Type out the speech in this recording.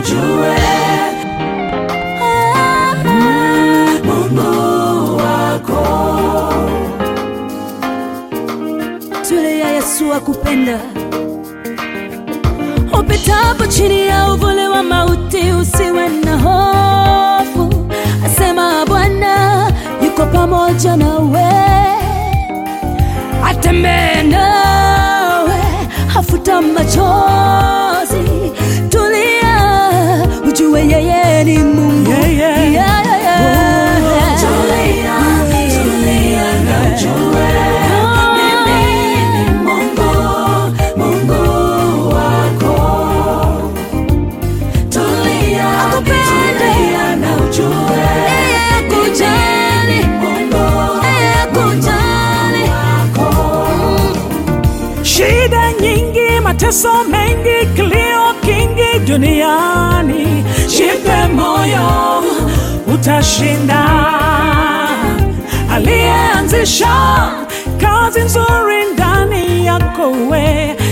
ujue Mungu wako. Tulia, Yesu akupenda. Upitapo chini ya uvuli wa mauti, usiwe na hofu, asema Bwana yuko pamoja nawe, atembee nawe, hafuta machozi. Tulia, ujue yeye ni Mungu. Yeah, yeah. Yeah, yeah, yeah. Tulia, tulia na ujue mimi ni Mungu, Mungu wako. Tulia, tulia na ujue Yeye akujali, Mungu yeye akujali. wako. Shida nyingi, mateso mengi, kilio kingi duniani, jipe moyo, utashinda. Aliyeanzisha kazi nzuri ndani yako we